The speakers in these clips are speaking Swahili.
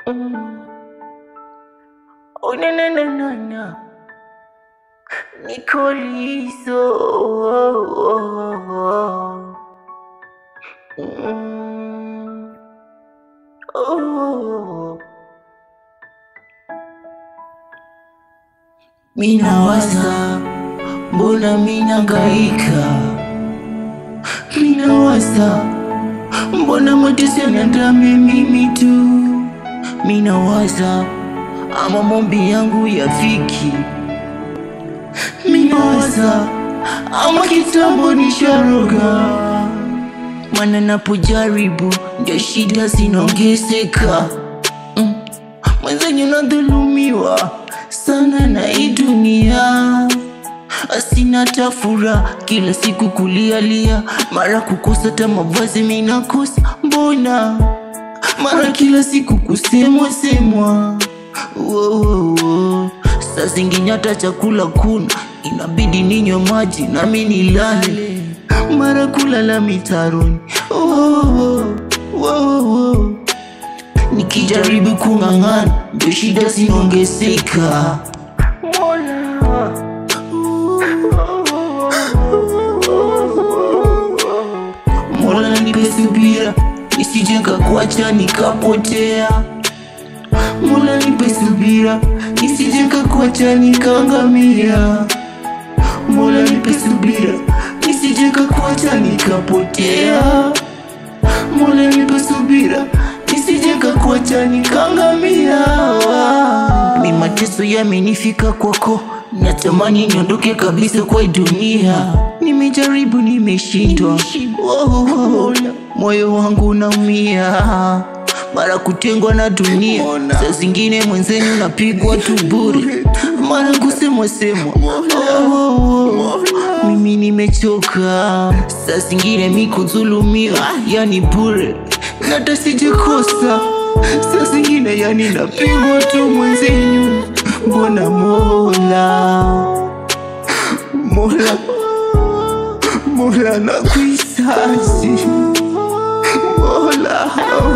Mm. Oh, na na na na na. Niko liso. Oh, oh, oh. Mm. Oh. Mina waza, mbona mina ngaika? Mina waza, mbona mateso yanandame mimi tu? Mina waza, ama mombi yangu yafiki. Mina waza, ama kitambo nisharoga. Mana napojaribu ndio shida zinaongezeka. Mm. Mwenzanyu nadhulumiwa sana na hii dunia, asina tafura kila siku kulialia, mara kukosa ta mavazi minakosa, mbona mara kila siku kusemwa semwa. Wo, wo, wo. Saa zingine hata chakula kuna, inabidi ninywe maji nami nilale, mara kulala mitaroni. Wo, wo, wo, wo, wo. Nikijaribu kung'ang'ana ndio shida zinaongezeka. Mola. Mola nipe subira nisije nikakuacha nikapotea. Mola nipe subira nisije nikakuacha nikaangamia. Mola nipe subira nisije nikakuacha nikapotea. Mola nipe subira nisije nikakuacha nikaangamia. Mi mateso yamenifika kwako, natamani niondoke kabisa kwa hii dunia. Nimejaribu, nimeshindwa, Oh, moyo wangu unaumia mara kutengwa na dunia, saa zingine mwenzenu napigwa tu bure, mara kusemwa semwa. Oh, oh, oh. Mimi nimechoka, saa zingine mi kudhulumiwa, yani bure, na hata sijakosa. Saa zingine yani napigwa tu mwenzenu, mbona Mola, Mola, Mola nakuhitaji Mola,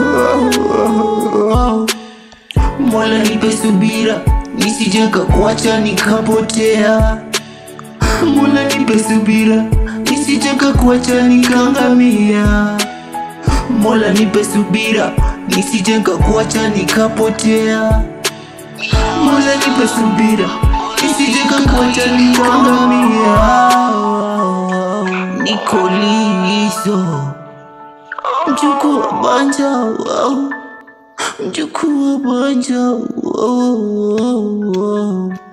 Mola nipe subira nisije nikakuacha nikapotea. Mola nipe subira nisije nikakuacha nikaangamia. Mola nipe subira nisije nikakuacha nikapotea. Mola nipe subira nisije nikakuacha nikaangamia. Niko liso mjukuu wa banja, wow. mjukuu wa banja, wow, wow, wow.